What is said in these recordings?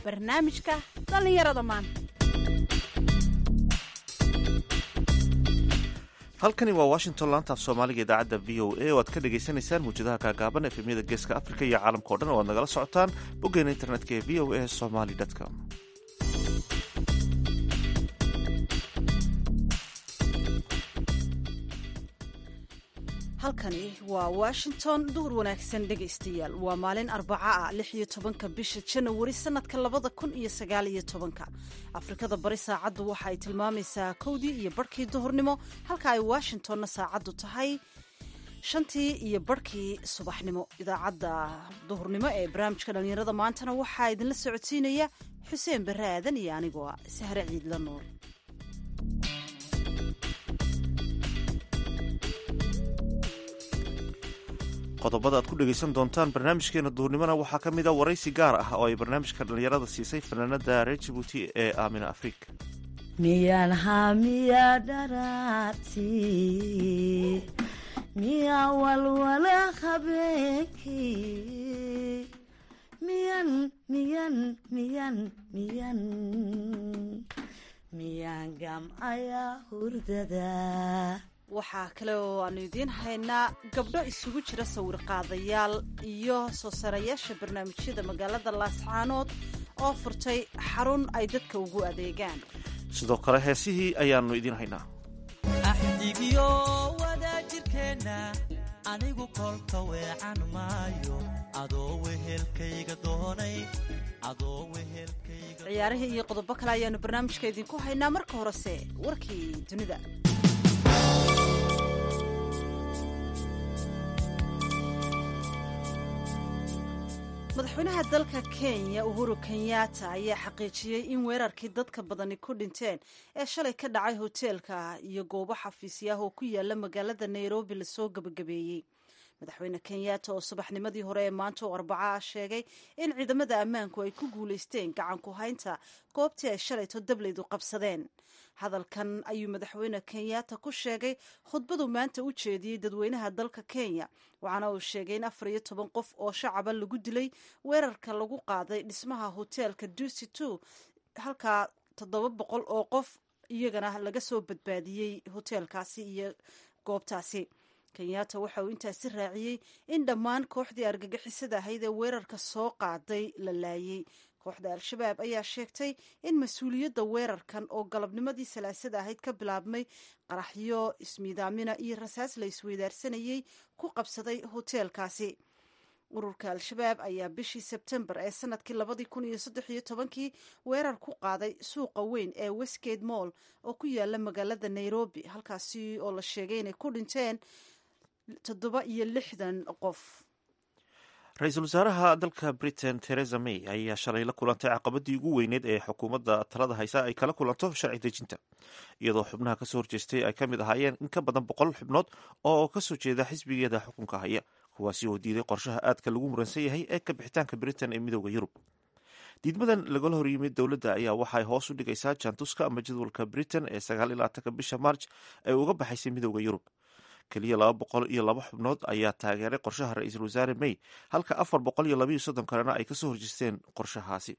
barnaamijka dhallinyarada maanta halkani waa washington laanta af soomaaliga idaacadda v o a oo aad ka dhagaysanaysaan muwjadaha kaagaaban efemyada geeska afrika iyo caalamka o dhan oo aad nagala socotaan boggeena internetka ee v o a somaly com halkani waa washington duhur wanaagsan dhegaystayaal waa maalin arbaca ah lix iyo tobanka bisha janawari sanadka labada kun iyo sagaal iyo tobanka afrikada bari saacaddu waxa ay tilmaamaysaa kowdii iyo barhkii duhurnimo halka ay washingtonna saacaddu tahay shantii iyo barhkii subaxnimo idaacadda duhurnimo ee barnaamijka dhallinyarada maantana waxaa idinla socodsiinaya xuseen barre aadan iyo anigoo ah sahre ciidla nuur qodobada aad ku dhegaysan doontaan barnaamijkeena duhurnimona waxaa ka mid a waraysi gaar ah oo ay barnaamijka dhallinyarada siisay fanaanada reer jibuuti ee aamina afrika miyaan hamiya dharaati miya walwala habeenkii miyan miyan miyan miyan miyaan gamcaya hurdada waxaa kale oo aanu idiin haynaa gabdho isugu jira sawirqaadayaal iyo soo sarayaasha barnaamijyada magaalada laascaanood oo furtay xarun ay dadka ugu adeegaan sidoo kale heesihii ayaannu idiin haynaa axdigiyo wadaajirkeenna anigu kolka weecan maayo adoo wehelkayga doonay adoo wehelkayga ciyaarihii iyo qodobo kale ayaanu barnaamijka idinku haynaa marka horese warkii dunida madaxweynaha dalka kenya uhuru kenyatta ayaa xaqiijiyey in weerarkii dadka badani ku dhinteen ee shalay ka dhacay hoteelka iyo goobo xafiisyaah oo ku yaala magaalada nairobi lasoo gebagabeeyey madaxweyne kenyatta oo subaxnimadii hore ee maanta oo arbaca ah sheegay in ciidamada ammaanku ay ku guulaysteen gacan ku haynta goobtii ay shalayto dablaydu qabsadeen hadalkan ayuu madaxweyne kenyatta ku sheegay khudbadu maanta u jeediyey dadweynaha dalka kenya waxaana uu sheegay in afar iyo toban qof oo shacaba lagu dilay weerarka lagu qaaday dhismaha hoteelka ducy two halkaa toddoba boqol oo qof iyagana laga soo badbaadiyey hoteelkaasi iyo goobtaasi kenyatta waxa uu intaasi raaciyey in dhammaan kooxdii argagixisada ahayd ee weerarka soo qaaday la laayey kooxda al-shabaab ayaa sheegtay in mas-uuliyadda weerarkan oo galabnimadii salaasada ahayd ka bilaabmay qaraxyo ismiidaamina iyo rasaas la isweydaarsanayey ku qabsaday hoteelkaasi ururka al-shabaab ayaa bishii sebtembar ee sanadkii labadii kun iyo saddex iyo tobankii weerar ku qaaday suuqa weyn ee westgate moll oo ku yaala magaalada nairobi halkaasi oo la sheegay inay ku dhinteen toddoba iyo lixdan qof ra-iisul wasaaraha dalka britain teresa may ayaa shalay la kulantay caqabadii ugu weyneed ee xukuumadda talada haysa ay kala kulanto sharci dejinta iyadoo xubnaha kasoo horjeestay ay ka mid ahaayeen in ka badan boqol xubnood oo kasoo jeeda xisbigeeda xukunka haya kuwaasi oo diiday qorshaha aadka lagu muransan yahay ee ka bixitaanka britain ee midooda yurub diidmadan lagala horyimid dowladda ayaa waxaay hoos u dhigaysaa jaantuska ama jadwalka britain ee sagaal iyo labaatanka bisha march ee uga baxaysay midooda yurub keliya laba boqol iyo laba xubnood ayaa taageeray qorshaha ra-iisul wasaare may halka afar boqol iyo labaiyo soddon kalena ay kasoo horjeesteen qorshahaasi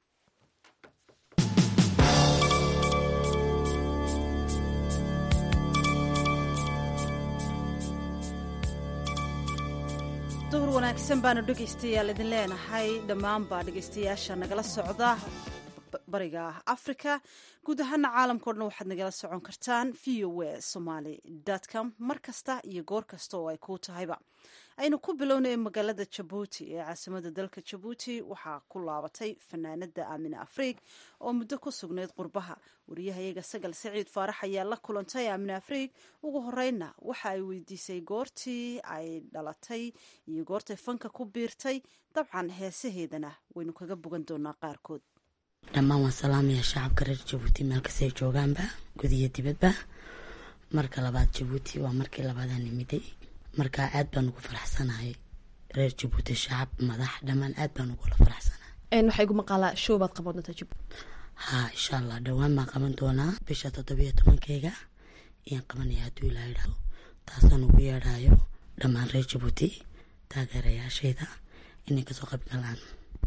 duhur wanaagsan baanu dhegaystayaal idin leenahay dhammaanba dhegaystayaasha nagala socda bariga africa guud ahaana caalamkao dhan waxaad nagala socon kartaan v o a somaly com mar kasta iyo goor kasta oo ay kuu tahayba aynu ku bilownay magaalada jabuuti ee caasimada dalka jabuuti waxaa ku laabatay fanaanada aamina afriig oo muddo ku sugnayd qurbaha wariyahayaga sagal saciid faarax ayaa la kulantay aamina afriig ugu horeyna waxa ay weydiisay goortii ay dhalatay iyo goortay fanka ku biirtay dabcan heesaheedana waynu kaga bogan doonaa qaarkood dhammaan waan salaamaya shacabka reer jabuuti meel kastay joogaanba gudiyo dibadba marka labaad jabuuti waa markii labaadaan nimiday marka aad baan ugu faraxsanahay reer jabuuti shacab madax dhammaan aad baan ugula faraxsanahay waxaa igu maqaalaa show baad qaban doontaa jabuuti haa insha allah dhowaan baan qaban doonaa bisha toddobiyo tobankeyga ayaan qabanaya hadduu ilaa idhaahdo taasaan ugu yeedhaayo dhammaan reer jabuuti taageerayaashayda inay kasoo qayb galaan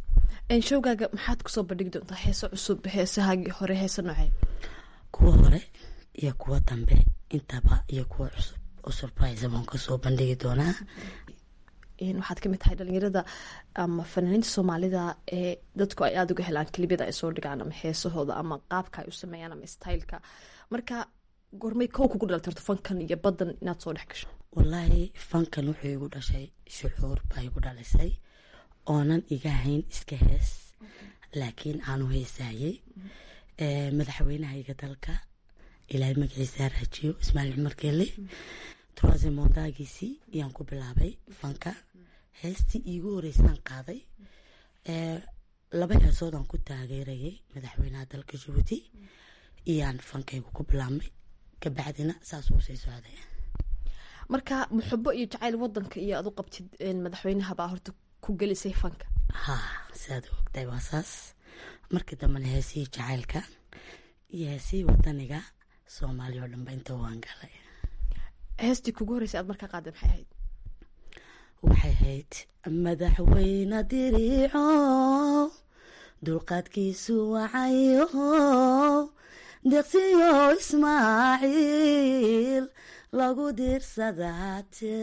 showgaaga maxaad kusoo bandhigi doontaa heeso cusub heesahaagii hore heese noocee kuwa hore iyo kuwa dambe intaba iyo kuwa cusub oo surprise baan kasoo bandhigi doonaa waxaad kamid tahay dhalinyarada ama fanaaniinta soomaalida ee dadku ay aada uga helaan kelibiyada ay soo dhigaan ama heesahooda ama qaabka ay u sameeyaan ama styleka marka gormay kow kugu dhaltarto fankan iyo badan inaad soo dhex gasho wallaahi fankan wuxuu igu dhashay shucuur baa igu dhalisay oonan iga hayn iska hees laakiin aanu heesaayey madaxweynahayga dalka ilaahay magaciisa raajiyo ismaaciil cumar geelle troise mondaagiisii ayaan ku bilaabay fanka heestii iigu horeysaan qaaday laba heesoodaan ku taageerayay madaxweynaha dalka jabuuti iyaan fankaygu ku bilaabmay kabacdina saas uu sii socday marka muxubo iyo jacayl wadanka iyo aad u qabtid madaxweynaha baa horta ku gelisay fanka ha siaad ogtahay waa saas markii dambena heesihii jacaylka iyo heesihii wadaniga soomaaliya oo dhanba inta waan galay heestii kugu horeysay aad markaa qaada maxay ahayd waxay ahayd madaxweyne diriico dulqaadkiisu wacayo deqsiyo ismaaciil lagu diirsadaate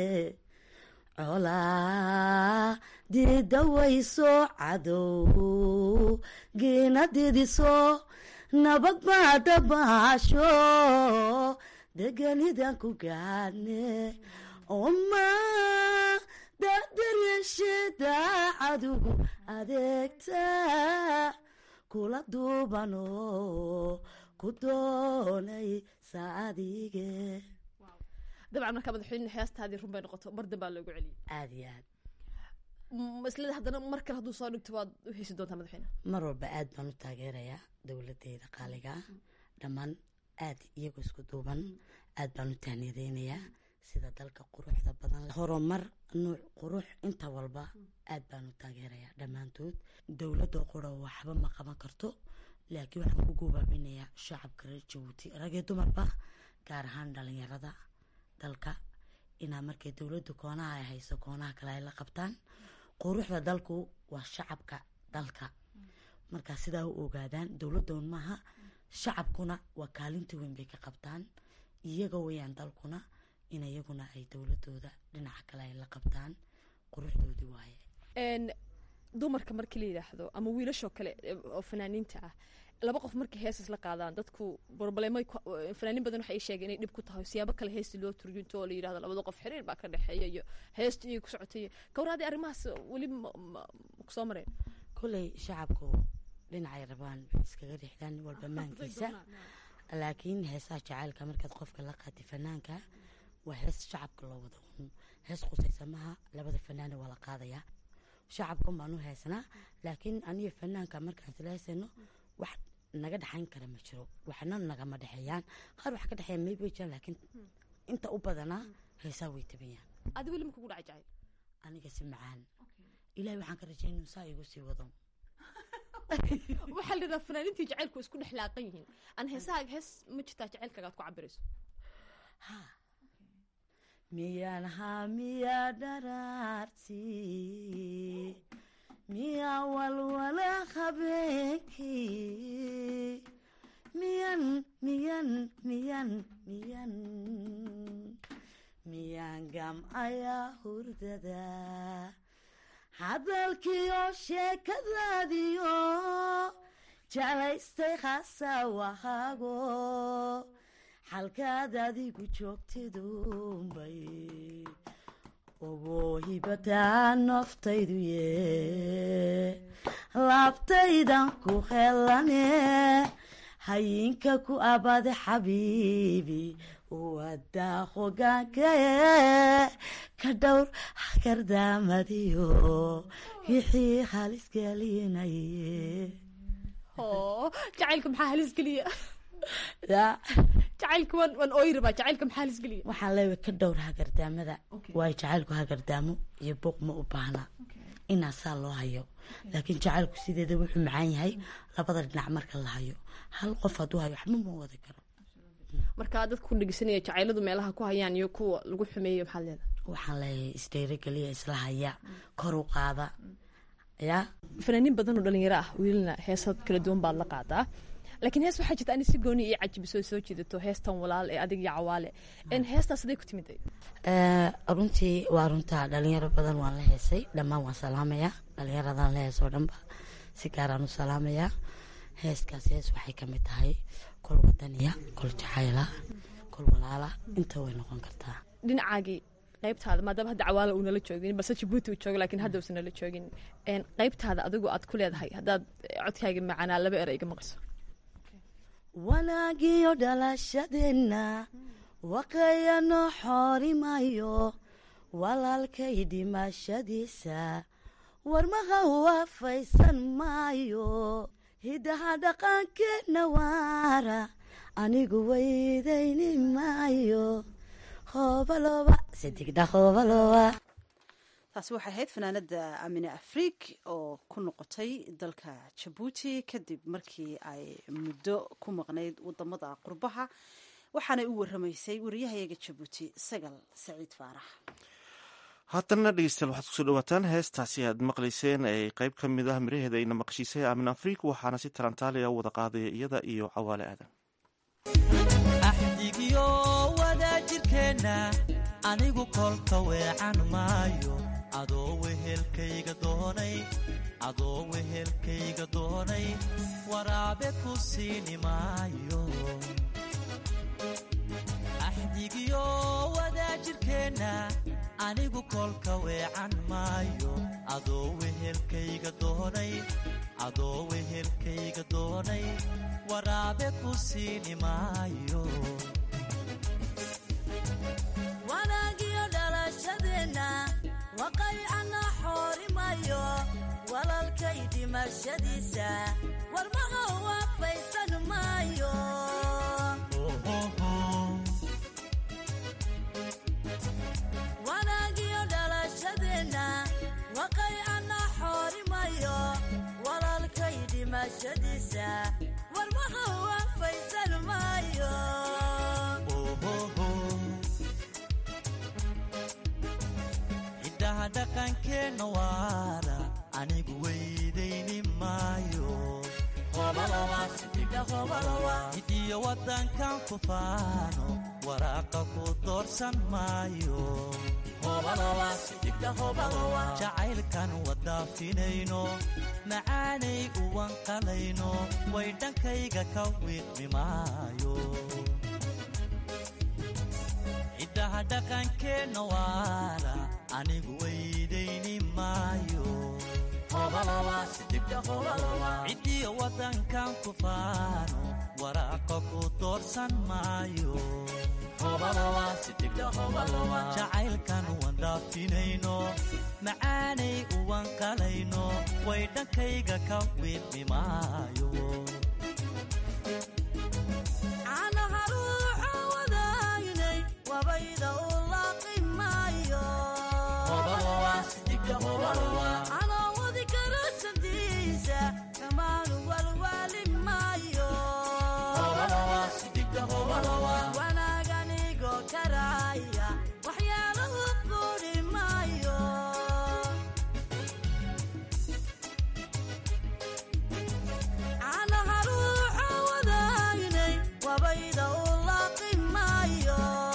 colaa didawayso cadow geena didiso nabad baa dabaasho deganidan ku gaadne oma dadaryeeshe daacadugu adeegta kula duubano ku doonay saadige dabcan markaa madaxweyne heestaadii run bay noqoto mar dambaa loogu celiyay aada iyo aad islada haddana mar kale hadduu soo dhigto waad u heysi doontaa madaxweyne mar walba aad baan u taageerayaa dowladeyda qaaliga dhammaan aad iyagoo isku duuban aad baan u tahniyadeynayaa sida dalka quruxda badan horumar nuuc qurux inta walba aad baan u taageerayaa dhammaantood dowladda qura waxba ma qaban karto laakiin waxaan ku gubaabinayaa shacabka reer jabuuti rag iyo dumarba gaar ahaan dhalinyarada dalka inaa markay dowladda koonaha ay hayso koonaha kale ay la qabtaan quruxda dalku waa shacabka dalka markaa sidaa u ogaadaan dowladdoon maaha shacabkuna waa kaalinta weyn bay ka qabtaan iyaga weyaan dalkuna in iyaguna ay dowladooda dhinaca kale ay la qabtaan quruxdoodii waaye dumarka markii la yidhaahdo ama wiilashoo kale oo fanaaniinta ah laba qof markay heesas la qaadaan dadku broblemo fanaaniin badan waxay sheegeen inay dhib ku tahay siyaabo kale heesti loo turjunto oo la yidhahdo labada qof xiriir baa ka dhexeeya iyo heesta iyo ku socotay kawraadii arrimahaas weli kusoo mareen kolley shacabku dhinacay rabaan iskaga rixdaan nin walba maankiisa laakiin heesaha jacaylka markaad qofka la qaatay fanaanka waa hees shacabka loo wada un hees khusaysa maha labada fanaana waa la qaadayaa shacabkan baan u heesanaa laakiin aniyo fanaanka markaan isla heesayno wax naga dhexayn kara ma jiro waxna nagama dhexeeyaan qaar wax ka dhexeeya maybe way jiraan laakiin inta u badanaa heesaa way tabayaan adi weli ma kugu dhacay jacayl aniga si macaan ilahay waxaan ka rajay inuu saa igu sii wado waxaa la yidhaha fanaaniintii jacaylku isku dhex laaqan yihiin aan heesaha hees ma jirtaa jacaylkaaga aad ku cabirayso ha miyaan haa miyaa dharaarti miyaa walwala habeenkii miyan miyan miyan miyan miyaan gamcayaa hurdada hadalkiyo sheekadaadiyo jeclaystay khasawahaago xalkaad adigu joogtidunbay ogoo hibataa naftaydu ye laabtaydan ku helane hayinka ku abade xabiibi wadaa hogaankae ka dhowr hagardaamadiyo wixii halisgelinaye jacaylka maxaa halis geliya jacaylka waan waan ooyi rabaa jacaylka maxaa halis geliya waxaan leeyahay ka dhowr hagardaamada waayo jacaylku hagardaamo iyo buuq ma u baahna inaa saa loo hayo laakiin jacaylku sideeda wuxuu macaan yahay labada dhinac marka la hayo hal qof hadduu hayo waxba ma wadi karo markaa dadka ku dhegeysanaya jacayladu meelaha ku hayaan iyo kuwa lagu xumeeyo maxaad leedahay waxaan leeyahay isdheerogeliya isla haya kor u qaada ya fanaaniin badan oo dhalinyaro ah wiilna heesad kala duwan baad la qaadaa laakiin hees waxaa jirta ani si gooni iyo cajibiso soo jiidato heestan walaal ee adig iyo cawaale En heestaas aday ku timid Eh, runtii waa runtaa dhalinyaro badan waan la heesay dhammaan waan salaamayaa dhalinyaradan la heesoo dhanba si gaaraan u salaamayaa heeskaas hees waxay ka mid tahay kol wadaniya kol jacayla kol walaala inta way noqon kartaa dhinacaagii qaybtaada maadaama hadda cawaala uu nala joogin balse jabuuti uu joogo laakiin hadda uusan nala joogin En qaybtaada adigu aad ku leedahay haddaad codkaaga macanaa laba era iga maqasho wanaagiyo dhalashadeenna waqayano xoorimayo walaalkay dhimashadiisa warmaha waafaysan maayo hidaha dhaqankeenna waara anigu weydayni maayo hoobaloba sidigdha hoobaloba taasi waxay ahayd fanaanada amine afriik oo ku noqotay dalka jabuuti kadib markii ay muddo ku maqnayd wadamada qurbaha waxaanay u waramaysay wariyahayaga jabuuti sagal saciid faarax haddana dhegeystayaal waxaad kusoo dhawaataan heestaasi aad maqlayseen ee qeyb ka mid ah miraheeda ayna maqashiisay aamin afriik waxaana si tarantaaliya u wada qaadaya iyada iyo cawaale aadan axdigiyo wadaajirkeenna anigu kolka weecan maayo adoo wehelkayga doonay adoo wehelkayga doonay waraabe ku siini maayo axdigiyo wadaajirkeenna anigu kolka weecan maayo adoo wehelkayga doonay adoo wehelkayga doonay waraabe ku siini maayo wanaagiyo dhalashadeenna waqaycana xoorimayo walalkay dhimashadiisa warmaha waafaysan maayo wanaagiyo dhalashadeenna waqaycana xoorimayo walalkay dhimashadiisa warmaha waafaysan maayo hiddaha dhaqankeenna waara anigu weydayni maayo hidiyo waddankan ku faano waraaqa ku doorsan maayo jacaylkan wadaafinayno macaanay uwan qalayno way dhankayga ka wiiqmi maayo hiddaha dhaqankeenna waara anigu weydayni maayo ciddiyo waddankan ku faano waraaqa ku doorsan maayo jacaylkan wandhaafinayno macaanay uwan qalayno way dhankayga ka wiiqmi maayo caanaha ruuxa wadaynay wabayda u laaqi maayo anoo wadi karo sandiisa kamaanu walwaali maayo wanaaganigo karaya waxyaalahu quri maayo caanaha ruuxa wadaynay wabayda u laaqi maayo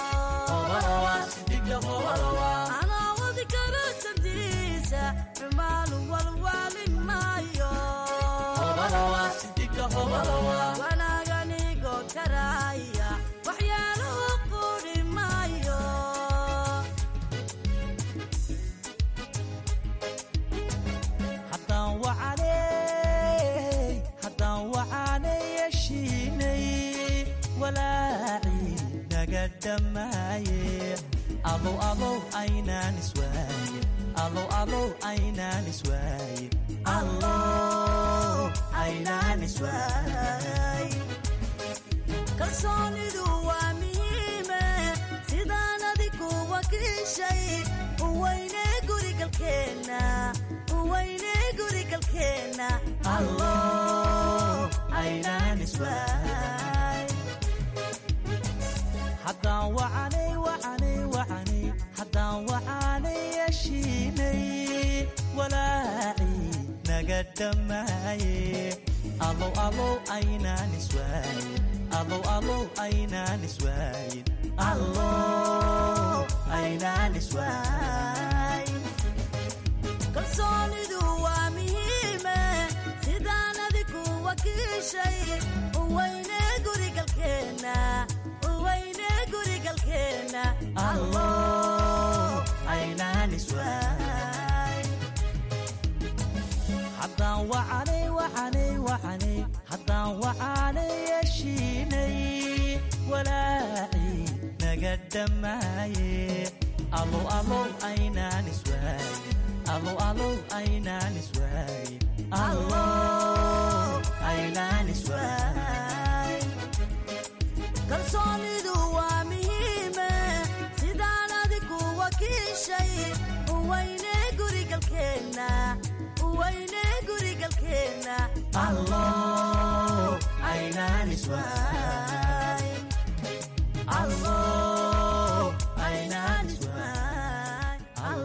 anoo wadi karo sandiisa xumaanu walwaali maayo wanaaganigo karaya waxyaalahu quri maayo haddaan wacanay haddaan wacanay yeshiinay walaacii naga dhammaaye alow alow aynaan iswaayin alow alow aynaan iswaayin allow aynaan iswaayin kalsoonidu waa muhiime sidaan adigu wakiishay uweyne gurigalkeenna uweyne gurigalkeenna allow aynaan iswaayin haddaan wacanay wacanay wacanay haddaan wacanay yeshiinay walaacii naga dhammaaye alow alow aynaan iswaayin alow alow aynaan iswaayin allow aynaan iswaayin kalsoonidu waa muhiime sidaan adigu wakiishay uweyne gurigalkeenna uweyne gurigalkeenna allow aynaan iswaayin haddaan wacanay wacanay wacanay haddaan wacanay yeshiinay walaacii naga dhammaaye alow alow aynaan iswaayin alow alow aynaan iswaayin allow aynaan iswaayin kalsoonidu waa muhiime sidaan adigu wakiishay uweyne gurigalkeenna uweyne gurigalkeenna allow aynaan iswaayin allow aynaan iswaayin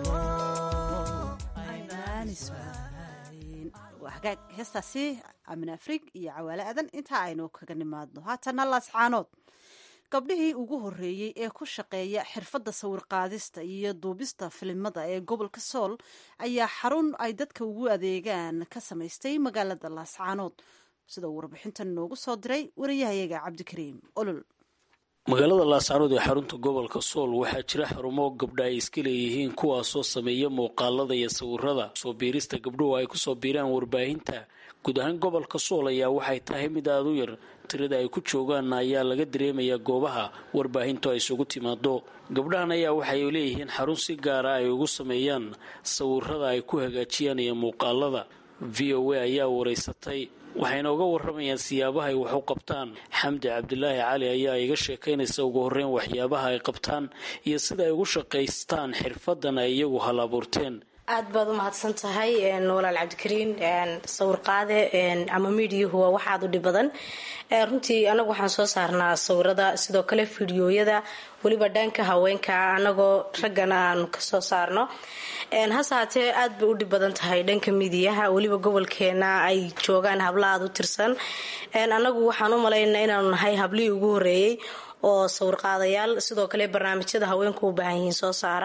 allow aynaan iswaayin waa hagaag heestaasi amine afrig iyo cawaale adan intaa aynu kaga nimaadno haatana laascaanood gabdhihii ugu horreeyey ee ku shaqeeya xirfadda sawirqaadista iyo duubista filimada ee gobolka sool ayaa xarun ay dadka ugu adeegaan ka samaystay magaalada laascaanood sida uu warbixintan noogu soo diray wariyahayaga cabdikariim olol magaalada laascaanood ee xarunta gobolka sool waxaa jira xarumo gabdha ay iska leeyihiin kuwaasoo sameeya muuqaalada iyo sawirada soo biirista gabdhuhu ay kusoo biiraan warbaahinta guud ahaan gobolka sool ayaa waxay tahay mid aada u yar tirada ay ku joogaan ayaa laga dareemayaa goobaha warbaahintu ay isugu timaado gabdhahan ayaa waxay leeyihiin xarun si gaara ay ugu sameeyaan sawirada ay ku hagaajiyaan iyo muuqaalada v o a ayaa wareysatay waxayna uga waramayaan siyaabaha ay wax u qabtaan xamdi cabdilaahi cali ayaa iga sheekaynaysa ugu horreyn waxyaabaha ay qabtaan iyo sida ay ugu shaqaystaan xirfadan ay iyagu hal abuurteen aad baad u mahadsan tahay walaal cabdikariin sawir qaade ama miidiyuhu waa wax aada u dhib badan runtii anagu waxaan soo saarnaa sawirada sidoo kale fideoyada weliba dhanka haweenka anagoo raggana aanu kasoo saarno hase haatee aad bay u dhib badan tahay dhanka midiyaha weliba gobolkeena ay joogaan habla aada u tirsan anagu waxaan u malaynaa inaanu nahay hablihii ugu horeeyey oo sawirqaadayaal sidoo kale barnaamijyada haweenku u baahan yihiin soo saara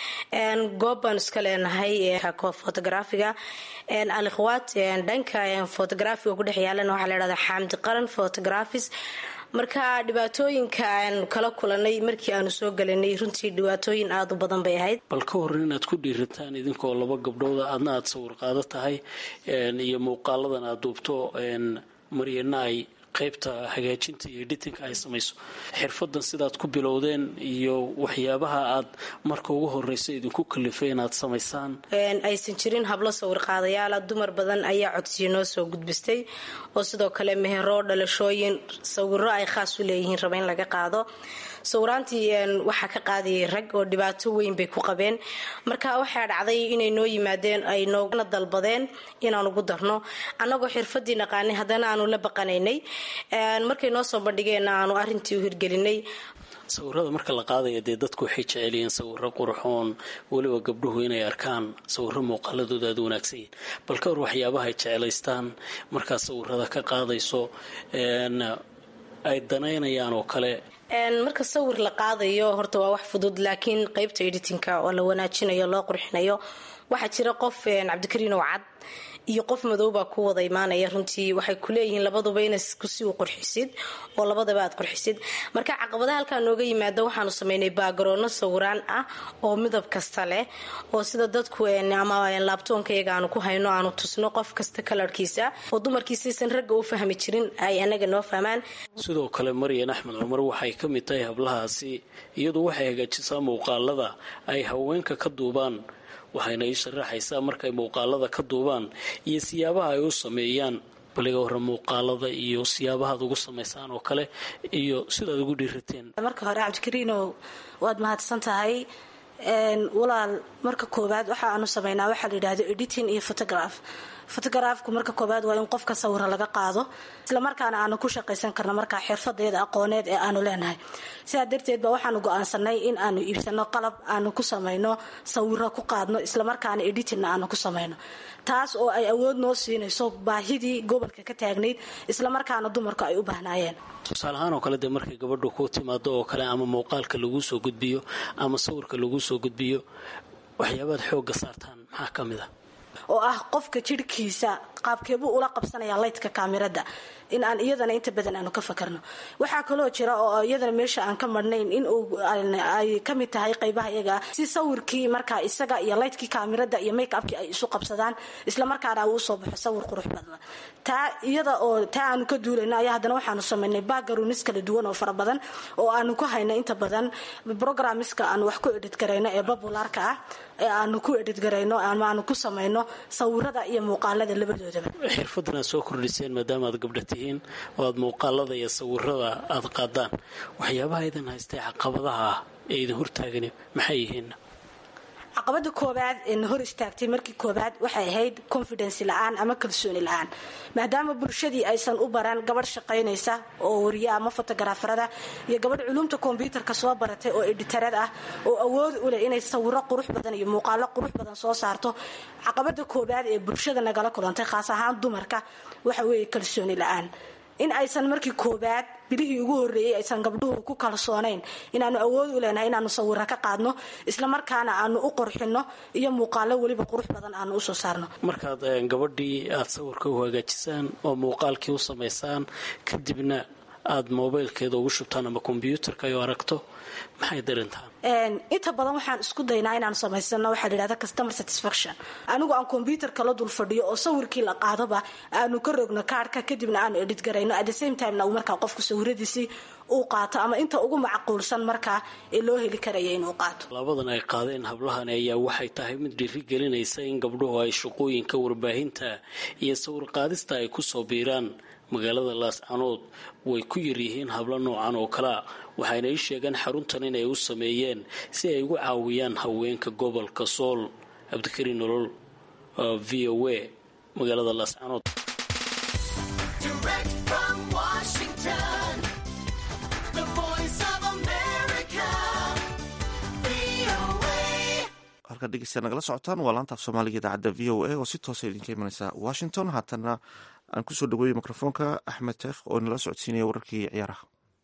goob baan iska leenahay fotografiga alikhwaat dhanka fotografiga kudhex yaalana waxaa la dhahdaa xaamdi qaran photographis marka dhibaatooyinka aan kala kulanay markii aanu soo gelinay runtii dhibaatooyin aada u badan bay ahayd bal ka horan inaad ku dhiirataan idinkoo laba gabdhooda aadna aada sawir qaado tahay iyo muuqaaladan aada duubto maryana ay qaybta hagaajinta iyo editinka ay samayso xirfadan sidaad ku bilowdeen iyo waxyaabaha aad marka ugu horeysa idinku kalifay inaad samaysaan aysan jirin hablo sawir qaadayaala dumar badan ayaa codsiyo noo soo gudbistay oo sidoo kale mehero dhalashooyin sawiro ay khaas u leeyihiin raba in laga qaado sawiraantii waxaa ka qaadayay rag oo dhibaato weyn bay ku qabeen marka waxaa dhacday inay noo yimaadeen ay noogana dalbadeen inaan ugu darno annagoo xirfadii naqaanay haddana aanu la baqanaynay markay noo soo bandhigeenna aanu arintii u hirgelinay sawirada marka la qaadaya dee dadku waxay jecelyihiin sawiro qurxoon weliba gabdhuhu inay arkaan sawiro muuqaaladooda aada wanaagsan yihin bal ka hor waxyaabaha ay jeclaystaan markaad sawirada ka qaadayso ay danaynayaan oo kale marka sawir la qaadayo horta waa wax fudud laakiin qeybta editinka oo la wanaajinayo loo qurxinayo waxaa jira qof cabdikariin oo cad iyo qof madoobaa ku wada imaanaya runtii waxay kuleeyihiin labaduba ina si u qurxisid oo labadaba aad qurxisid marka caqabadaha halkaa nooga yimaada waxaanu sameynay baagaroonno sawiraan ah oo midab kasta leh oo sida dadku ama laabtoonka iyaga aanu ku hayno aanu tusno qof kasta kalarkiisa oo dumarkiisaysan ragga u fahmi jirin ay anaga noo fahmaan sidoo kale maryan axmed cumar waxay ka mid tahay hablahaasi iyadu waxay hagaajisaa muuqaalada ay haweenka ka duubaan waxayna ii sharaxaysaa markay muuqaalada ka duubaan iyo siyaabaha ay u sameeyaan baliga hore muuqaalada iyo siyaabahaad ugu samaysaan oo kale iyo sidaad ugu dhiirateen marka hore cabdikariinow waad mahadsan tahay walaal marka koowaad waxa aanu sameynaa waxaa la yidhahdo editing iyo photograph fotograafku marka koobaad waa in qofka sawira laga qaado islamarkaana aanu ku shaqaysan karno markaa xirfadeeda aqooneed ee aanu leenahay sidaa darteed ba waxaanu go-aansanay in aanu iibsano qalab aanu ku samayno sawiro ku qaadno islamarkaana editingna aanu ku samayno taas oo ay awood noo siinayso baahidii gobolka ka taagnayd islamarkaana dumarku ay u baahnaayeen tusaale ahaan oo kale dee markay gabadhu ku timaado oo kale ama muuqaalka laguu soo gudbiyo ama sawirka laguu soo gudbiyo waxyaabaad xoogga saartaan maxaa ka mid a oo ah qofka jirhkiisa qaabkeebuu ula qabsanaya laydka kaamirada in aan iyadana inta badan aanu ka fakarno waxaa kaloo jira oo iyadana meesha aan ka marnayn in ay kamid tahay qaybaha iyaga si sawirkii markaa isaga iyo laydkii kaamirada iyo makeupkii ay isu qabsadaan islamarkaana uu usoo baxo sawir qurux badan taa iyada oo taa aanu ka duulayno ayaa haddana waxaanu samaynay backgrounds kala duwan oo fara badan oo aanu ku hayno inta badan programmiska aanu wax ku edhid garayno ee popularka ah ee aanu ku edhid garayno ama aanu ku samayno sawirada iyo muuqaalada labadoodaba xirfadan aad soo kordhiseen maadaama aad gabdha tihiin oo aad muuqaalada iyo sawirada aad qaadaan waxyaabaha idin haystay caqabadaha ah ee idin hortaagani maxay yihiin caqabada koobaad ee na hor istaagtay markii koobaad waxay ahayd confidence la-aan ama kalsooni la-aan maadaama bulshadii aysan u baran gabadh shaqaynaysa oo wariye ama fotografarada iyo gabadh culumta kombyuutarka soo baratay oo editarad ah oo awood u leh inay sawiro qurux badan iyo muuqaalo qurux badan soo saarto caqabada koobaad ee bulshada nagala kulantay khaas ahaan dumarka waxa weeye kalsooni la-aan in aysan markii koobaad bilihii ugu horreeyey aysan gabdhuhu ku kalsoonayn inaanu awood u leenahay inaanu sawiro ka qaadno islamarkaana aanu u qorxino iyo muuqaalo weliba qurux badan aanu usoo saarno markaad gabadhii aad sawirka u hagaajisaan oo muuqaalkii u samaysaan kadibna aad mobaylkeeda ugu shubtaan ama kombyuutarka ay aragto maxay darintaan inta badan waxaan isku daynaa inaan samaysano waxaa layidhahda customer satisfaction anigu aan kombyuutarka la dul fadhiyo oo sawirkii la qaadoba aanu ka rogno kaarhka kadibna aanu edhid garayno at the same timena uu markaa qofku sawiradiisii uu qaato ama inta ugu macquulsan markaa ee loo heli karaya inuu qaato labadan ay qaadeen hablahani ayaa waxay tahay mid dhiiri gelinaysa in gabdhuhu ay shaqooyinka warbaahinta iyo sawir qaadista ay kusoo biiraan magaalada laascanood way ku yaryihiin hablo noocan oo kalea waxayna ii sheegeen xaruntan inay u sameeyeen si ay ugu caawiyaan haweenka gobolka sool cabdikariin nolol v o a magaalada laascanood halkan dhegeysta nagala socotaan waa laanta af soomaaliga idaacadda v o a oo si toosa idinka imaneysa washington haatana aan kusoo dhaweeyey mikrofoonka axmed teekh oo nala socodsiinaya wararkii ciyaaraha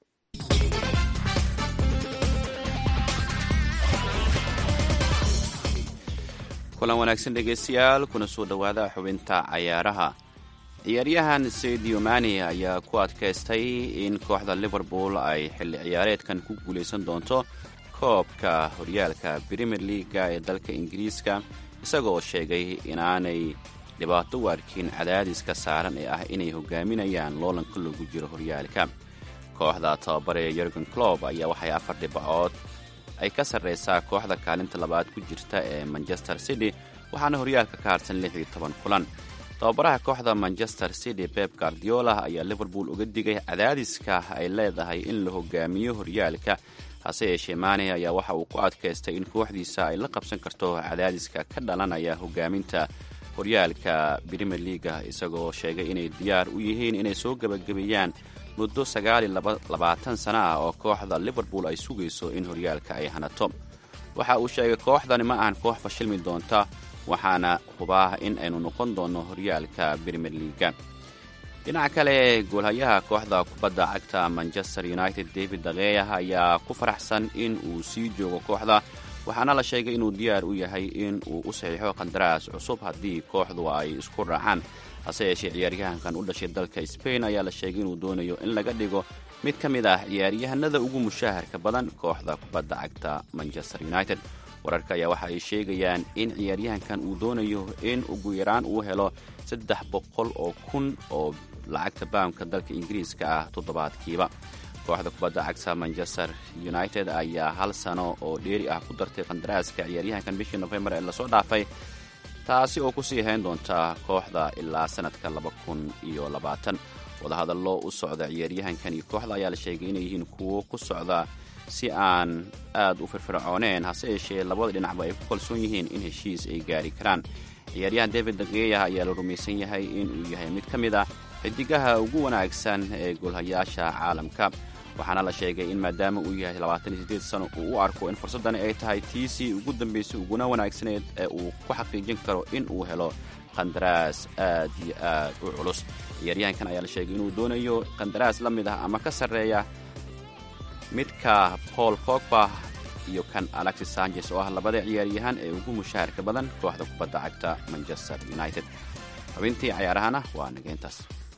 kulan wanaagsan dhegeystayaal kuna soo dhowaada xubinta cayaaraha ciyaaryahan sadio mani ayaa ku adkaystay in kooxda liverpool ay xilli ciyaareedkan ku guulaysan doonto koobka horyaalka premier leaga ee dalka ingiriiska isagoo sheegay inaanay dhibaato u arkin cadaadiska saaran ee ah inay hogaaminayaan loolanka lagu jiro horyaalka kooxda tababaree yorgen clob ayaa waxay afar dhibcood ay ka sarraysaa kooxda kaalinta labaad ku jirta ee manchester city waxaana horyaalka ka harsan lix iyo toban kulan tababaraha kooxda manchester city beb guardiola ayaa liverpool uga digay cadaadiska ay leedahay in la hogaamiyo horyaalka hase yeeshee maane ayaa waxa uu ku adkaystay in kooxdiisa ay la qabsan karto cadaadiska ka dhalanaya hogaaminta horyaalka premier leaga isagoo sheegay inay diyaar u yihiin inay soo gebagabeeyaan muddo sagaal iyo labaatan sano ah oo kooxda liverpool ay sugayso in horyaalka ay hanato waxa uu sheegay kooxdani ma ahan koox fashilmi doonta waxaana hubaa in aynu noqon doonno horyaalka premier leaga dhinaca kale goolhayaha kooxda kubadda cagta manchester united david dakeya ayaa ku faraxsan in uu sii joogo kooxda waxaana la sheegay inuu diyaar u yahay in uu u saxiixo qandaraas cusub haddii kooxdu ay isku raacaan hase yeeshee ciyaaryahankan u dhashay dalka spain ayaa la sheegay inuu doonayo in laga dhigo mid ka mid ah ciyaaryahanada ugu mushaaharka badan kooxda kubadda cagta manchester united wararka ayaa waxa ay sheegayaan in ciyaaryahankan uu doonayo in ugu yaraan uu helo saddex boqol oo kun oo lacagta baamka dalka ingiriiska ah toddobaadkiiba kooxda kubadda cagta manchester united ayaa hal sano oo dheeri ah ku dartay qandaraaska ciyaaryahankan bishii nofembar ee lasoo dhaafay taasi oo kusii hayn doonta kooxda ilaa sanadka laba kun iyo labaatan wadahadallo u socda ciyaaryahankan iyo kooxda ayaa la sheegay inay yihiin kuwo ku socda si aan aad u firfircooneen hase yeeshee labada dhinacba ay ku kalsoon yihiin in heshiis ay gaari karaan ciyaaryahan david dageya ayaa la rumaysan yahay inuu yahay mid ka mid ah xidigaha ugu wanaagsan ee goolhayaasha caalamka waxaana la sheegay in maadaama uu yahay labaatan iyo siddeed sano uu u arko in fursaddani ay tahay tiisii ugu dambaysay uguna wanaagsaneed ee uu ku xaqiijin karo in uu helo qandaraas aad iyo aad u culus ciyaaryahankan ayaa la sheegay inuu doonayo qandaraas la mid ah ama ka sarreeya midka paul fogba iyo kan alexis sanchez oo ah labada ciyaaryahan ee ugu mushaharka badan kooxda kubadda cagta manchester united xubintii cayaarahana waa nageyntaas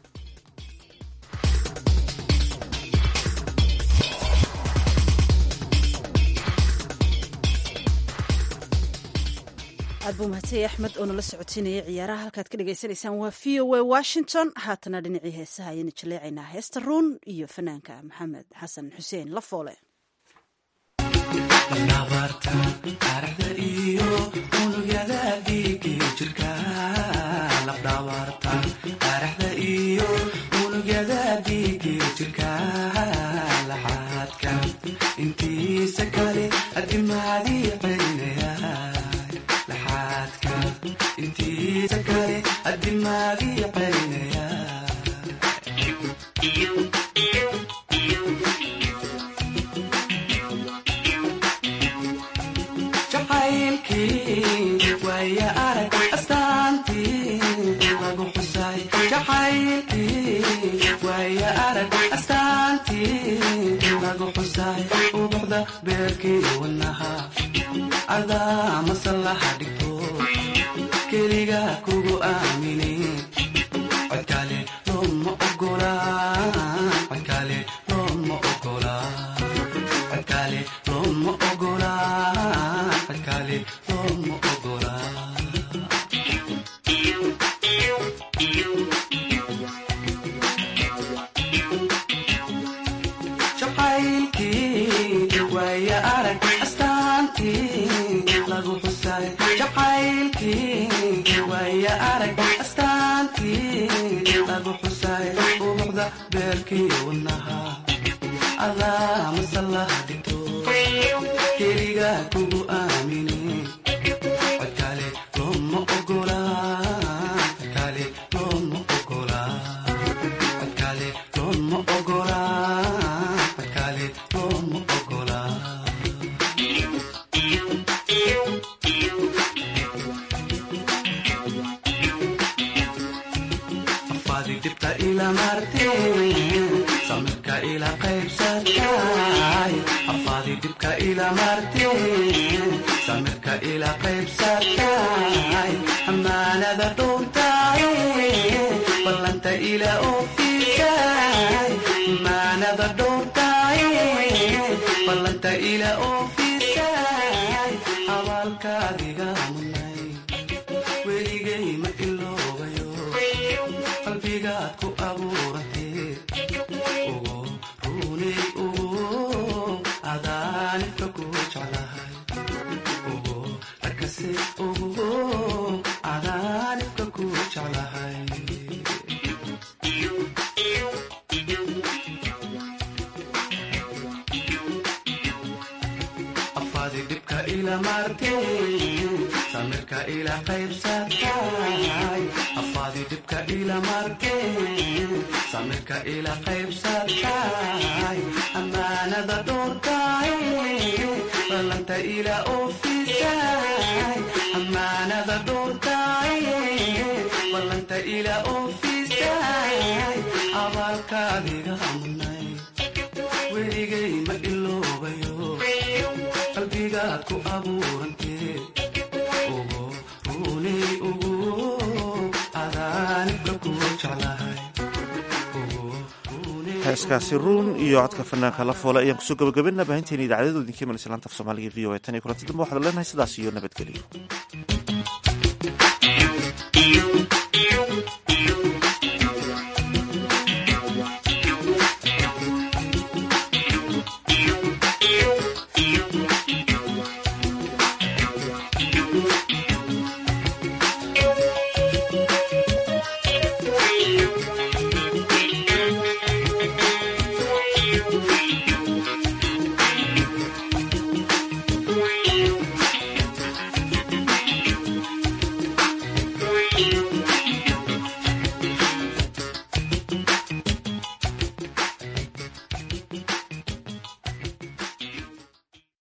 aad buu mahadsanyahy axmed oo nala socotiinayay ciyaaraha halkaad ka dhagaysanaysaan waa v o a washington haatana dhinacii heesaha ayaynu jaleecaynaa heesta ruun iyo fanaanka maxamed xasan xuseen lafoole intiisa kale adimaadii celinaya intiisa kale adimaadii celinaya jacaylkii waaya arag astaantii lagu xusay jacaylkii waaya arag astaantii lagu xusay ubuxda beerkii wanaha adaa masallaha dhigto keliga kugu aamine codkale looma ogola codkale looma ogola codkale looma ogola codkale looma ogola jacaylkii waaya arag astaantii lagu xusay jacaylkii waaya arag astaantii lagu xusay ubuxda beerkii wanaha adaa masallaha dhigto keliga kugu aamine codkale looma ogola codkale looma ogola codkale looma ogola codkale looma ogola afaadi dhibta ila marteen samirka ila qaybsatay afaadi dhibka ila marteen samirka ila qaybsatay amaanada dhowrtay ballanta ila oofisay amaanada dhowrtay ballanta ila oofisay abaalkaadiga munay weligay ma iloobayo qalbigaad ku abuurantee ugu runay ugu adaanibka ku jeclahay ugu rakase ugu adaanibka ku jeclahay afaadi dhibka ila marteen samirka ila qaybsatay afaadi dhibka ila marteen samirka ila qaybsatay amaanada dhowrtay ballanta ila oofisay amaanada dhowrtay ballanta ila oofisay abaalkaadiga munay weligay ma iloobayo qalbigaad ku abuurantee ugu runay ugu adaanibka ku jeclahay heeskaasi ruun iyo codka fanaanka la foole ayaan kusoo gabagabaynaa baahinteena idaacadyadu idinka imanaysa laanta af soomaaliga v o a tan iyo kulanti dambe waxaad leenahay sidaas iyo nabadgelyo